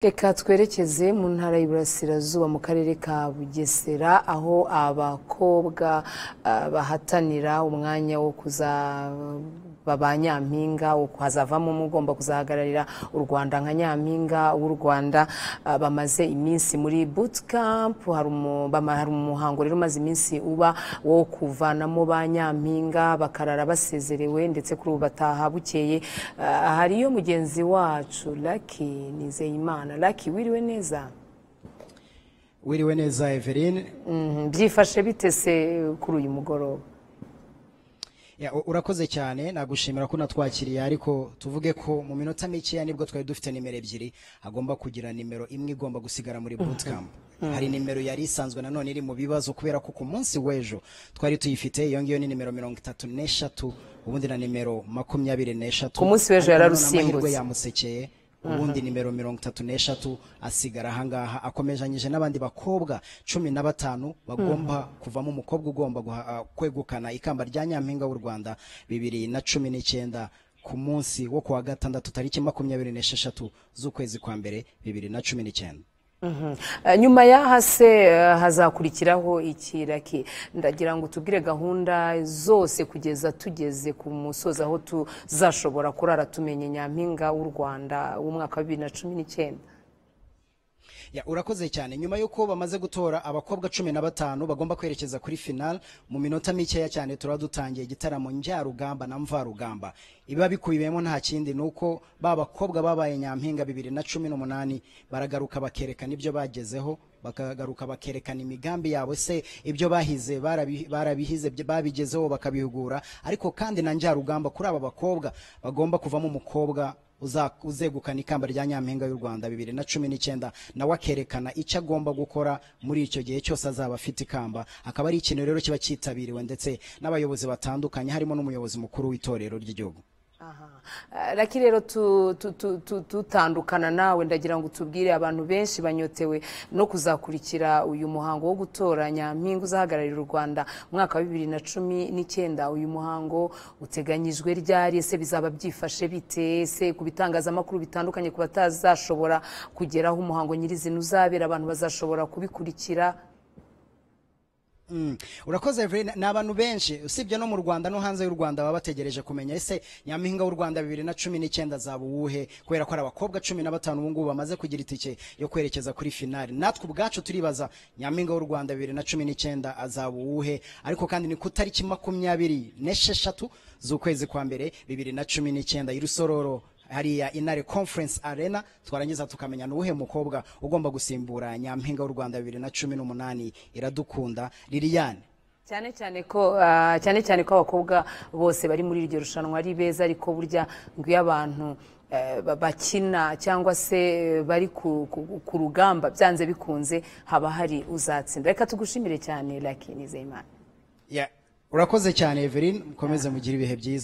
Reka twerekeze mu ntara y'Iburasirazuba mu karere ka Bugesera aho abakobwa ah, bahatanira umwanya wo kuzaba ba nyampinga wo hazavamo umwe ugomba kuzahagararira u Rwanda nka nyampinga w'u Rwanda ah, bamaze iminsi muri boot camp hari umu- bama- hari umuhango rero umaze iminsi uba wo kuvanamo ba nyampinga bakarara basezerewe ndetse kuri ubu bataha bukeye Ah, hariyo mugenzi wacu Lucky Nizeyimana Lucky wiriwe neza wiriwe neza Eveline Mhm, byifashe bite se kuri uyu mugoroba Ya, u- urakoze cyane nagushimira ko natwakiriye ariko tuvuge ko mu minota mikeya nibwo twari dufite nimero ebyiri agomba kugira nimero imwe igomba gusigara muri bootcamp hari nimero yari isanzwe nanone iri mu bibazo kubera ko ku munsi w'ejo twari tuyifite iyo ngiyo ni nimero mirongo itatu n'eshatu ubundi na nimero makumyabiri n'eshatu Ku munsi w'ejo Ariko yararusimbutse. nanone amahirwe yamusekeye ubundi nimero mirongo itatu n'eshatu asigara ahangaha akomereanyije n'abandi bakobwa cumi na batanu bagomba kuvamo umukobwa ugomba guha- ah, kwegukana ikamba rya nyampinga w'u rwanda bibiri na cumi n'icyenda ku munsi wo kuwa gatandatu tariki makumyabiri n'esheshatu z'ukwezi kwa mbere bibiri na cumi n'icyenda Mhm. Eh, nyuma y'aha se eh, hazakurikiraho iki Lucky ndagira ngo tubwire gahunda zose kugeza tugeze ku musozi aho tuzashobora kurara tumenye nyampinga w'u rwanda w'umwaka wa bibiri na cumi n'icyenda Ya, urakoze cyane nyuma y'uko bamaze gutora abakobwa cumi na batanu bagomba kwerekeza kuri final mu minota mikeya cyane turaba dutangiye igitaramo njyarugamba na mvarugamba ibiba bikubiyemo nta kindi ni uko ba bakobwa babaye nyampinga bibiri na cumi n'umunani baragaruka bakerekana ibyo bagezeho bakagaruka bakerekana imigambi yabo se ibyo bahize barabi- barabihize bya- babigezeho bakabihugura ariko kandi na njyarugamba kuri aba bakobwa bagomba kuvamo umukobwa uza- uzegukana ikamba rya nyampinga y'u rwanda bibiri na cumi n'icyenda nawe akerekana icyo agomba gukora muri icyo gihe cyose azaba afite ikamba akaba ari ikintu rero kiba cyitabiriwe ndetse n'abayobozi batandukanye harimo n'umuyobozi mukuru w'itorero ry'igihugu Aha. Eh, Lucky rero tu- tu- tu- tu- tutandukana nawe ndagira ngo tubwire abantu benshi banyotewe no kuzakurikira uyu muhango wo gutora nyampinga uzahagararira u Rwanda mu mwaka wa bibiri na cumi n'icyenda uyu muhango uteganyijwe ryari ese bizaba byifashe bite ese ku bitangazamakuru bitandukanye ku batazashobora kugeraho umuhango nyirizina uzabera abantu bazashobora kubikurikira Mm. urakoze Evelyn ni abantu benshi usibye no mu Rwanda no hanze y'u Rwanda baba bategereje kumenya ese nyampinga w'u Rwanda bibiri na cumi n'icyenda zaba uwuhe kubera ko ari abakobwa cumi na batanu ubu ngubu bamaze kugira itike yo kwerekeza kuri finali natwe ubwacu turibaza nyampinga w'u Rwanda bibiri na cumi n'icyenda azaba uwuhe ariko kandi ni ku tariki makumyabiri n'esheshatu z'ukwezi kwa mbere bibiri na cumi n'icyenda i Rusororo hariya inare conference arena twarangiza tukamenya nuwuhe mukobwa ugomba gusimbura nyampinga w'u rwanda bibiri na cumi n'umunani iradukunda liliyane cyane cyane ko ah, cyane cyane ko abakobwa bose bari muri iryo rushanwa ari beza ariko burya ngo iyo abantu eh, ba- bakina cyangwa se eh, bari ku, ku, ku rugamba byanze bikunze haba hari uzatsinda reka tugushimire cyane Lucky Nizeyimana Ya, urakoze cyane evelyn mukomeze mugire ibihe byiza